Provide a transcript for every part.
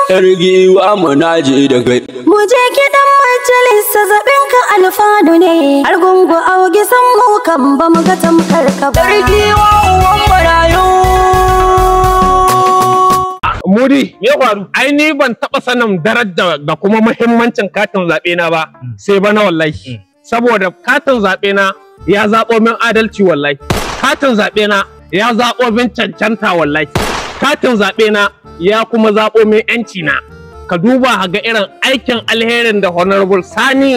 Yar giwa muna je da kai. Mu je kiɗan majalisa zaɓen ka alfanu ne. Har gungu augi san mu kan ba mu ga tamkar ka ba. Yar giwa uwan marayu. Mudi, me ya faru? Ai ni ban taɓa sanin daraja da kuma muhimmancin katin zaɓe na ba, sai ba na wallahi. Saboda katin zaɓe na ya zaɓo min adalci wallahi. Katin zaɓe na ya zaɓo min cancanta wallahi. Katin zaɓe na ya kuma zaɓo min yanci na. Ka duba ga irin aikin alherin da Honorable Sani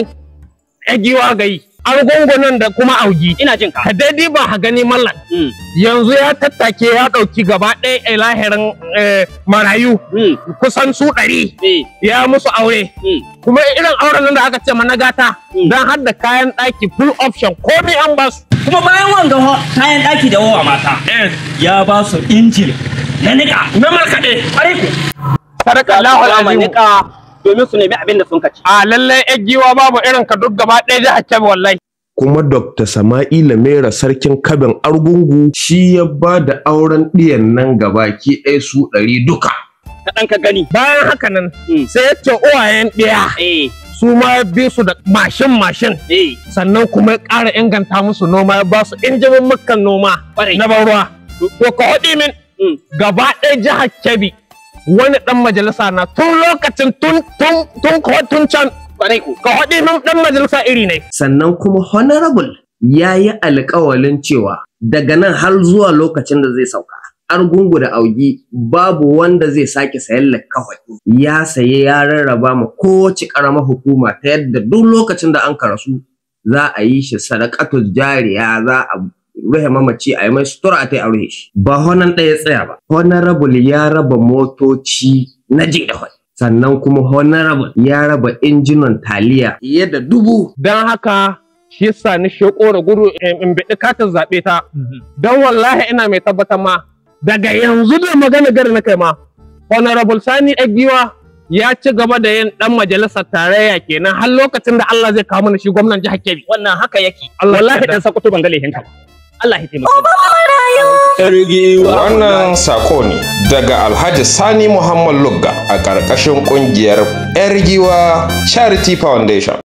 Egiwa ga yi. Argungunan da kuma augi. Ina jin ka. Ka daidai ba ha gani mallan. Mm. yanzu ya tattake ya ɗauki gaba ɗaya a lahirin eh, marayu Mm. kusan su ɗari Eh. ya musu aure Mm. kuma irin auren nan da aka ce mana gata Mm. don har da kayan ɗaki full option komai an ba su kuma bayan wanga ho- kayan ɗaki da wawa mata ya ba su injin na niƙa na markaɗe ƙwarai ku sadaka Za Allahu mu alazim niƙa domin su nemi abin da sun kaci. a lallai yan giwa babu irin ka duk gaba ɗaya jihar Kebbi wallahi kuma Dr. Sama'ila Mera sarkin kabin Argungu shi ya ba da auren ɗiyan nan gabaki ɗaya su ɗari duka. Kaɗan ka gani. bayan haka nan Mm. sai ya ce uwayen ɗaya Eh. su ma ya bi su da mashin mashin Eh. sannan kuma ya ƙara inganta musu noma ya ba su injimin mukan noma Ƙwarai. na ban ruwa. To ka haɗi min Mm. gaba ɗaya jihar Kebbi wani ɗan majalisa na tun lokacin tun tun tun ko tun can Ƙwarai ku. ka haɗi min ɗan majalisa iri ne. Sannan kuma Honorable ya yi alkawalin cewa daga nan har zuwa lokacin da zai sauka. Argungu da augi babu wanda zai sake sayan kawai. Ya saye ya rarraba ma kowace ƙaramar hukuma ta yadda duk lokacin da an karasu za a yi shi sadakatul jariya za a rufe mamaci a yi mai sutura a ta yi a rufe shi. Ba honan ɗaya tsaya ba. Honorable ya raba motoci na je da hoi. Sannan kuma Honorable ya raba injinan taliya fiye da dubu. Don haka shi yasa ni sheko da gudu in in biɗi katin zaɓe ta. Don wallahi ina mai tabbatar ma daga yanzu da magana gari na kai ma. Honorable Sani Egiwa ya ci gaba da yin ɗan majalisar tarayya kenan har lokacin da Allah zai kawo mana shi gwamnan jihar Kebbi. Wannan haka yake. Allah Wallahi ya dan sakuto ban ga laifinka ba. Allah ya taimake. Marayu. Yar giwa. Wannan sako ne daga Alhaji Sani Muhammad Lugga a ƙarƙashin ƙungiyar 'Yar Giwa Charity Foundation.